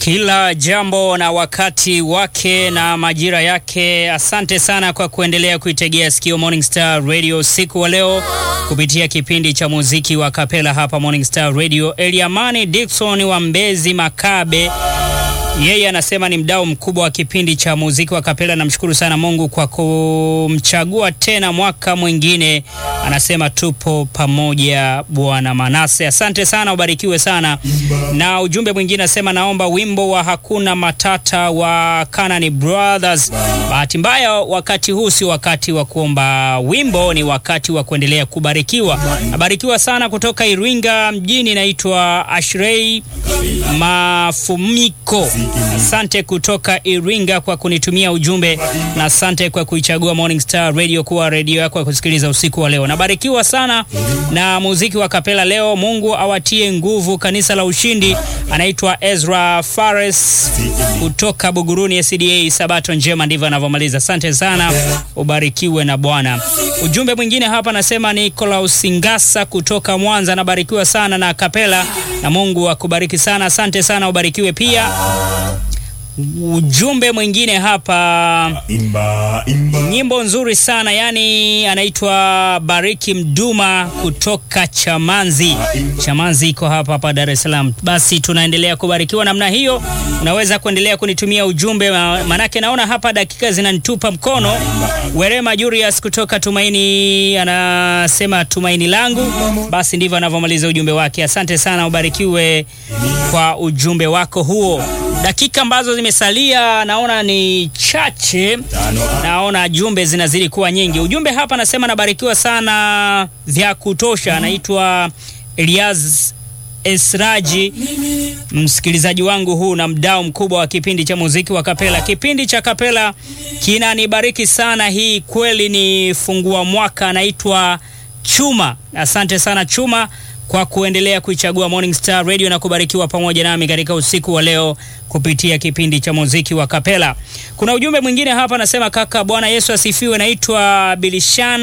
Kila jambo na wakati wake na majira yake. Asante sana kwa kuendelea kuitegea sikio Morning Star Radio siku wa leo kupitia kipindi cha muziki wa kapela hapa Morning Star Radio. Eliamani Dickson wa Mbezi Makabe, yeye anasema ni mdau mkubwa wa kipindi cha muziki wa kapela. Namshukuru sana Mungu kwa kumchagua tena mwaka mwingine. Anasema tupo pamoja Bwana Manase. Asante sana, ubarikiwe sana. Na ujumbe mwingine anasema naomba wimbo wa hakuna matata wa Kanani Brothers. Bahati mbaya wakati huu si wakati wa kuomba wimbo, ni wakati wa kuendelea kubarikiwa. Nabarikiwa sana kutoka Iringa mjini, naitwa Ashrei Mafumiko. Asante kutoka Iringa kwa kunitumia ujumbe na asante kwa kuichagua Morning Star Radio kuwa redio yako ya kusikiliza usiku wa leo. Nabarikiwa sana na muziki wa kapela leo. Mungu awatie nguvu. Kanisa la Ushindi anaitwa Ezra Fares kutoka Buguruni SDA. Sabato njema, ndivyo anavyomaliza. Asante sana, ubarikiwe na Bwana. Ujumbe mwingine hapa nasema Nicolaus Ngasa kutoka Mwanza, nabarikiwa sana na kapela na Mungu akubariki sana. Asante sana, ubarikiwe pia. Ujumbe mwingine hapa Imba, imba. nyimbo nzuri sana yani, anaitwa Bariki Mduma kutoka Chamanzi. Chamanzi iko hapa hapa Dar es Salaam. Basi tunaendelea kubarikiwa namna hiyo. Unaweza kuendelea kunitumia ujumbe, ma- manake naona hapa dakika zinanitupa mkono. Werema Julius kutoka Tumaini anasema tumaini langu. Basi ndivyo anavyomaliza ujumbe wake. Asante sana, ubarikiwe kwa ujumbe wako huo. Dakika ambazo zimesalia naona ni chache, naona jumbe zinazidi kuwa nyingi. Ujumbe hapa anasema nabarikiwa sana vya kutosha. Anaitwa Eliaz Esraji, msikilizaji wangu huu na mdau mkubwa wa kipindi cha muziki wa kapela. Kipindi cha kapela kinanibariki sana, hii kweli ni fungua mwaka. Anaitwa Chuma. Asante sana Chuma kwa kuendelea kuichagua Morning Star Radio na kubarikiwa pamoja nami katika usiku wa leo kupitia kipindi cha muziki wa kapela. Kuna ujumbe mwingine hapa anasema, kaka, Bwana Yesu asifiwe. Naitwa Bilishan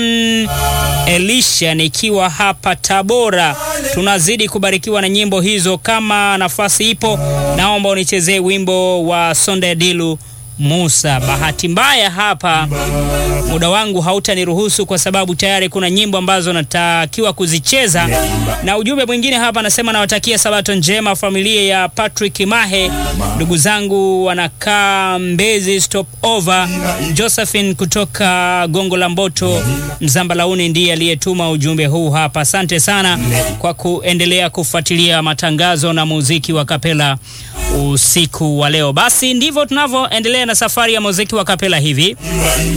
Elisha nikiwa hapa Tabora. Tunazidi kubarikiwa na nyimbo hizo. Kama nafasi ipo, naomba unichezee wimbo wa Sonde Dilu Musa. Bahati mbaya hapa muda wangu hautaniruhusu kwa sababu tayari kuna nyimbo ambazo natakiwa kuzicheza. Na ujumbe mwingine hapa anasema nawatakia sabato njema familia ya Patrick Mahe, ndugu zangu wanakaa Mbezi stop over. Josephine kutoka Gongo la Mboto Mzambalauni ndiye aliyetuma ujumbe huu hapa. Asante sana kwa kuendelea kufuatilia matangazo na muziki wa kapela usiku wa leo. Basi ndivyo tunavyoendelea na safari ya muziki wa kapela hivi.